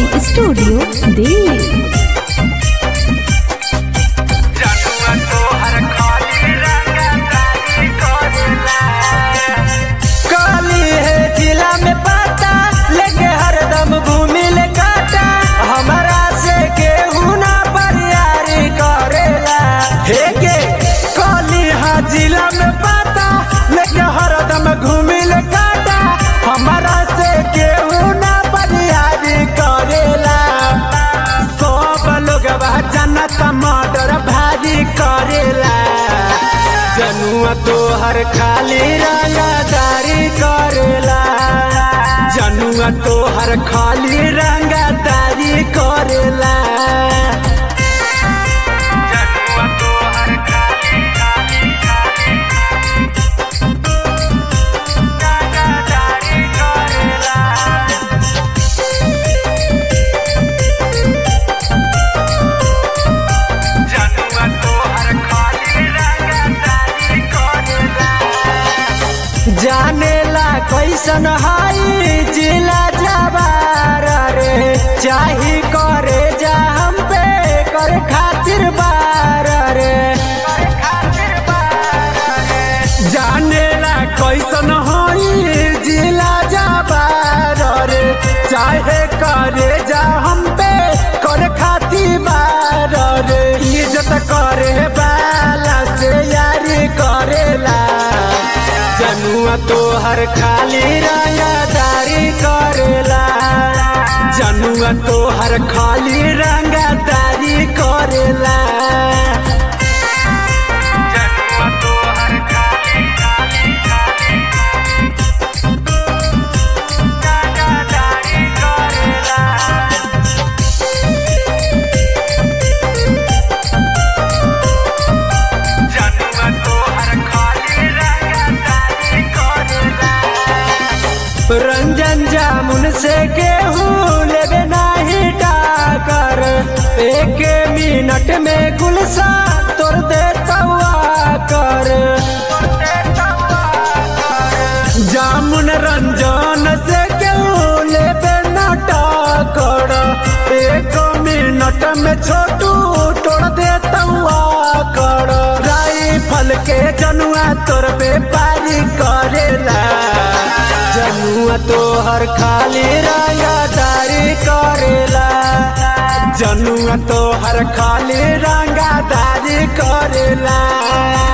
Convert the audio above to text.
recording studio Delhi जनुआ तोहर खाली रंगदारी करेला काली है जिला में पाता लेके हरदम घूमी ले काटा हमारा से केहू ना बरियारी करेला हे के काली है जिला में पाता लेके हरदम घूमी ले काटा हमारा से केहू ना बरियारी करेला सब लोग जनत मर्डर भारी करेला जनुआ तोहर खाली रंगदारी करेला जनुआ तोहर खाली रंगदारी करेला जनुआ तोहर खाली खाली खाली रंगदारी करेला जनुआ तोहर खाली रंगदारी करेला जानेला कैसन हाई जिला जवार रे चाही करे जा हम पे कर खातिर बार रे जानेला कैसन हाई जिला जवार रे चाहे करे जा हम पे कर खातिर बार रे इज्जत करे बाला से यारी करेला जनुआ तोहर खाली रंगदारी करेला जनुआ तोहर खाली रंगदारी करेला जनुआ तोहर खाली खाली खाली रंगदारी करेला जनुआ तोहर खाली रंगदारी करेला रंजन जामुन से गेहूँ लेवे नाही डाकर एक मिनट में गुलसा तोड़ दे तवा कर जामुन रंजन से गेहूँ लेवे ना डाकर एक मिनट में छोटू तोड़ दे तवा कर राइफल के जनुआ तोर व्यापारी करेला जनुआ तोहर खाली रंगदारी करेला जनुआ तोहर खाली रंगदारी करेला